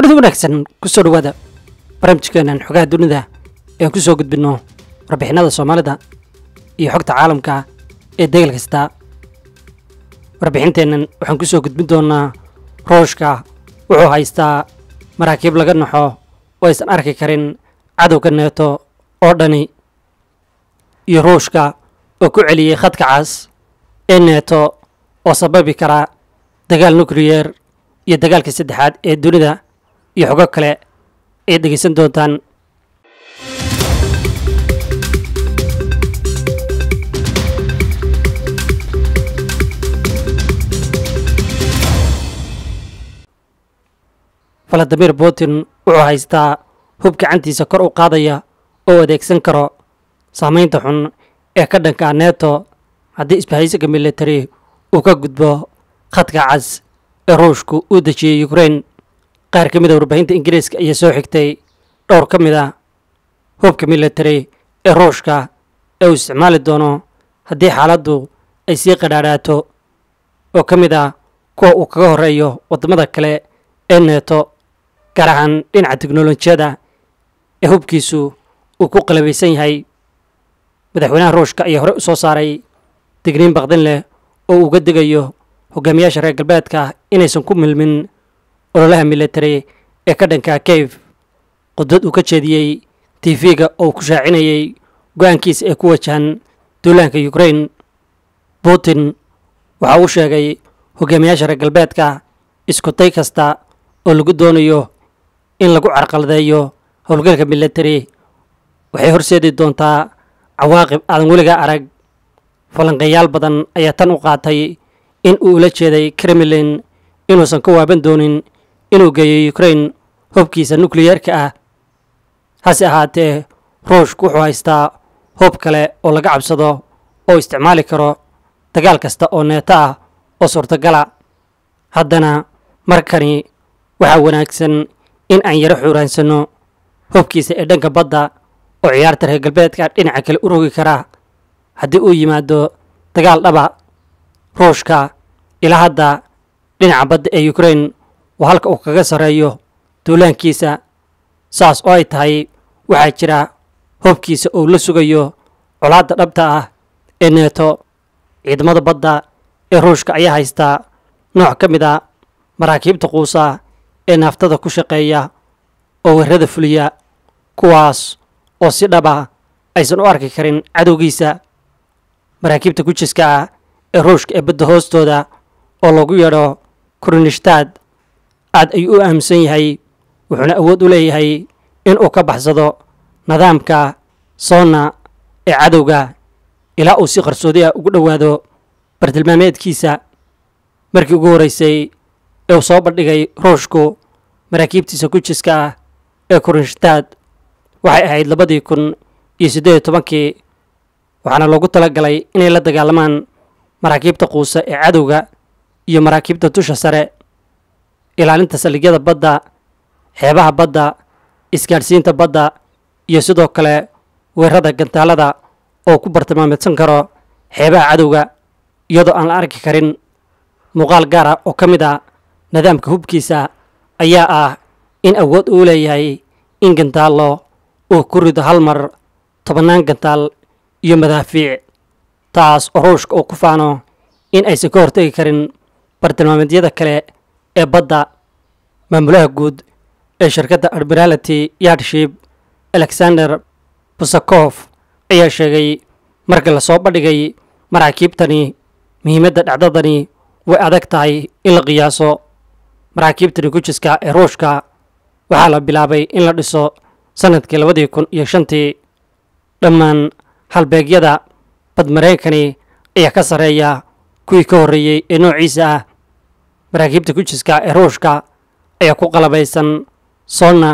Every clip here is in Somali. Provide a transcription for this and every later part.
kulanti wanaagsan kusoo dhawaada barnaamijkeenan xogaha dunida ean ku soo gudbinno warbixinada soomaalida iyo xogta caalamka ee degal kasta warbixinteennan waxaan ku soo gudbin doonnaa rooshka wuxuu haystaa maraakiib laga naxo oo aysan arki karin cadowga neeto oo dhani iyo ruushka oo ku celiyey khadka cas ee neeto oo sababi kara dagaal nukliyeer iyo dagaalka saddexaad ee dunida iyo xogo kale ayaad dhegaysan doontaan valadimir putin wuxuu haystaa hub gacantiisa kor u qaadaya oo adeegsan karo saamaynta xun ee ka dhanka neto haddii isbahaysiga military uu ka gudbo khadka cas ee ruushku uu dejiyey ukrain qaar ka mid a warbaahinta ingiriiska ayaa soo xigtay dhowr ka mid a hubka military ee ruushka ee uu isticmaali doono haddii xaaladdu ay sii qadhaadhaato oo ka mid ah kuwa uu kaga horreeyo waddamada kale ee neeto gaar ahaan dhinaca teknolojiyada ee hubkiisu uu ku qalabaysan yahay madaxweynaha ruushka ayaa horey u soo saaray digniin baqdin leh oo uga digayo hogaamiyaasha reer galbeedka inaysan ku milmin ololaha military ee ka dhanka kayf qudbad uu ka jeediyey tv-ga oo ku shaacinayay go-aankiisa ee ku wajahan duulaanka ukrain putin waxa uu sheegay hogaamiyaasha reer galbeedka isku day kasta oo lagu doonayo in lagu carqaladeeyo howlgalka military waxay horseedi doontaa cawaaqib aadan weligaa arag falanqeeyaal badan ayaa tan u qaatay in uu ula jeeday kremlin inuusan ka waaban doonin inuu geeyo ukrain hubkiisa nukliyeerka ah hase ahaatee ruushku wuxuu haystaa hub kale oo laga cabsado oo isticmaali karo dagaal kasta oo neeto ah oo suurtagala haddana markani waxaa wanaagsan in aan yaro xuuraansanno hubkiisa ee dhanka badda oo ciyaarta reer galbeedka dhinaca kale u rogi karaa haddii uu yimaado dagaal dhaba ruushka ilaa hadda dhinaca badda ee ukrain waa halka uu kaga sarreeyo duulaankiisa saas oo ay tahay waxaa jira hubkiisa oo la sugayo colaadda dhabta ah ee neeto ciidamada badda ee ruushka ayaa haystaa nooc ka mid a maraakiibta quusa ee naaftada ku shaqeeya oo weerada fuliya kuwaas oo si dhaba aysan u arki karin cadowgiisa maraakiibta gujiska ah ee ruushka ee badda hoostooda oo lagu yeedho krunishtad aad ayuu u aaminsan yahay wuxuuna awood u leeyahay in uu ka baxsado nidaamka soonna ee cadowga ilaa uu si qarsoodi ah ugu dhowaado bartilmaameedkiisa markii ugu horreysay ee uu soo bandhigay ruushku maraakiibtiisa gujiska ah ee krunishtad waxay ahayd labadii kun iyo siddeed iyo tobankii waxaana loogu tala galay inay la dagaalamaan maraakiibta quusa ee cadowga iyo maraakiibta dusha sare ilaalinta saldhigyada badda xeebaha badda isgaadhsiinta badda iyo sidoo kale weerada gantaalada oo ku bartilmaameedsan karo xeebaha cadowga iyadoo aan la arki karin muuqaal gaar ah oo ka mid a nidaamka hubkiisa ayaa ah in awood uu leeyahay in gantaallo uu ku rido hal mar tobannaan gantaal iyo madaafiic taas oo ruushka uu ku faano in aysan ka hortegi karin bartilmaameedyada kale ee badda maamulaha guud ee shirkadda admirality yardship alexander busakof ayaa sheegay markii lasoo bandhigay maraakiibtani muhiimadda dhacdadani way adag tahay in la qiyaaso maraakiibtani gujiska ee ruushka waxaa la bilaabay in la dhiso sannadkii labadii kun iyo shantii dhammaan halbeegyada bad maraykani ayaa ka sarreeya kuwii ka horreeyey ee noociisa ah maraakiibta gujiska ee ruushka ayaa ku qalabaysan soonna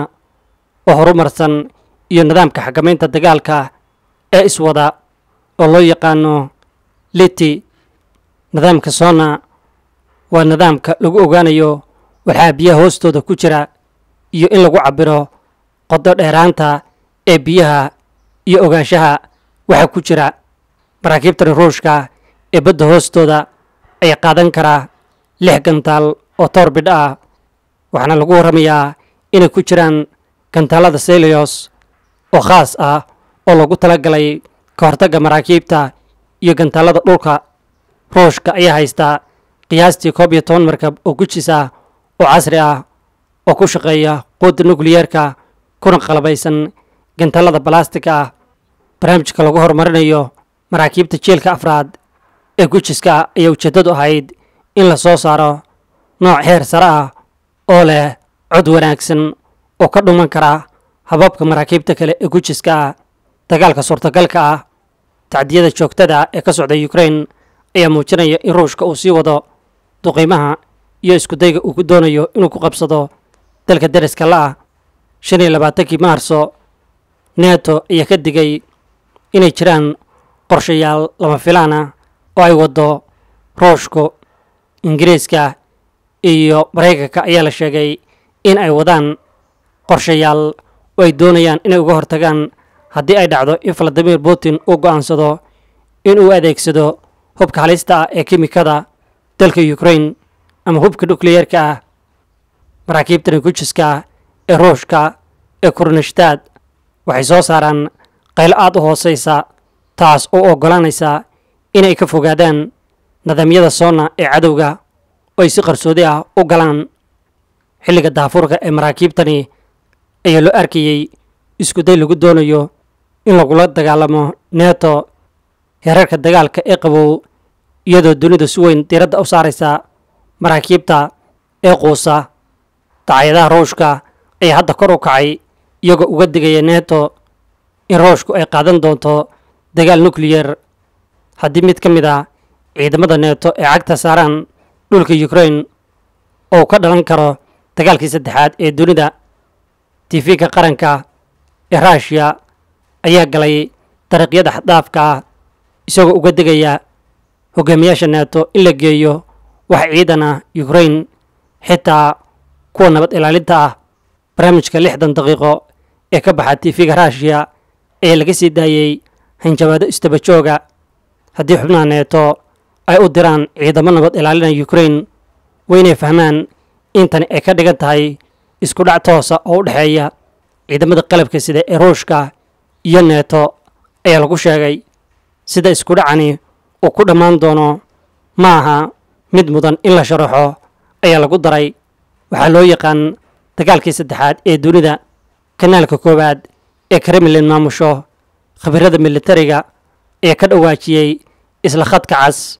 oo horumarsan iyo nidaamka xakamaynta dagaalka ee iswada oo loo yaqaano liti nidaamka soonna waa nidaamka lagu ogaanayo waxaa biyaha hoostooda ku jira iyo in lagu cabbiro qodo dheeraanta ee biyaha iyo ogaanshaha waxa ku jira maraakiibtani ruushka ee badda hoostooda ayaa qaadan karaa lix gantaal oo toorbidh ah waxaana lagu warramayaa inay ku jiraan gantaalada selios oo khaas ah oo lagu talagalay ka hortagga maraakiibta iyo gantaalada dhulka ruushka ayaa haystaa qiyaastii koob iyo toban markab oo gujis ah oo casri ah oo ku shaqeeya quudda nukliyeerka kuna qalabaysan gantaalada balastiga ah barnaamijka lagu horumarinayo maraakiibta jielka afraad ee gujiska ah ayaa ujeeddadu ahayd in la soo saaro nooc heer sare ah oo leh cod wanaagsan oo ka dhuman kara hababka maraakiibta kale ee gujiska ah dagaalka suurtagalka ah tacdiyada joogtada ah ee ka socda ukrain ayaa muujinaya in ruushka uu sii wado duqiimaha iyo iskudayga uu ku doonayo inuu ku qabsado dalka deriska la-ah shan iyo labaatankii maarso neto ayaa ka digay inay jiraan qorshayaal lama filaan ah oo ay waddo ruushku ingiriiska iyo maraykanka ayaa la sheegay in ay wadaan qorshayaal oo ay doonayaan inay uga hortagaan haddii ay dhacdo in valadimir putin uu go'aansado in uu adeegsado hubka halista ah ee kimikada dalka ukrain ama hubka nukliyeerka ah maraakiibtani gujiska ah ee ruushka ee kurnishtad waxay soo saaraan qaylo aad u hooseysa taas oo oggolaanaysa inay ka fogaadaan nidaamyada soona ee cadowga oo ay si qarsoodi ah u galaan xilliga daafuurka ee maraakiibtani ayaa loo arkayey iskuday lagu doonayo in lagula dagaalamo neto heerarka dagaalka ee qabow iyadoo dunidu si weyn diiradda u saaraysa maraakiibta ee quusa dacyadaha ruushka ayaa hadda kor u kacay iyagoo uga digaya neto in ruushku ay qaadan doonto dagaal nukliyer haddii mid ka mid a ciidamada neto ee cagta saaraan dhulka ukrain oo ka dhalan karo dagaalkii saddexaad ee dunida tifiga qaranka ee ruushiya ayaa galay dariiqyada xaddaafka ah isagoo uga digaya hogaamiyaasha neto in la geeyo wax ciidan ah ukrain xitaa kuwa nabad ilaalinta ah barnaamijka lixdan daqiiqo ee ka baxa tifiga ruushiya ayaa laga sii daayey hanjabaado istaba jooga haddii xubnaha neeto ay u diraan ciidamo nabad ilaalinaya ukrain waa inay fahmaan intani ay ka dhigan tahay isku dhac toosa oo u dhexeeya ciidamada qalabka sida ee ruushka iyo neeto ayaa lagu sheegay sida isku dhacani uu ku dhammaan doono ma aha mid mudan in la sharaxo ayaa lagu daray waxaa loo yaqaan dagaalkii saddexaad ee dunida kanaalka koowaad ee kremlin maamusho khabirada militariga ayaa ka dhawaajiyey isla khadka cas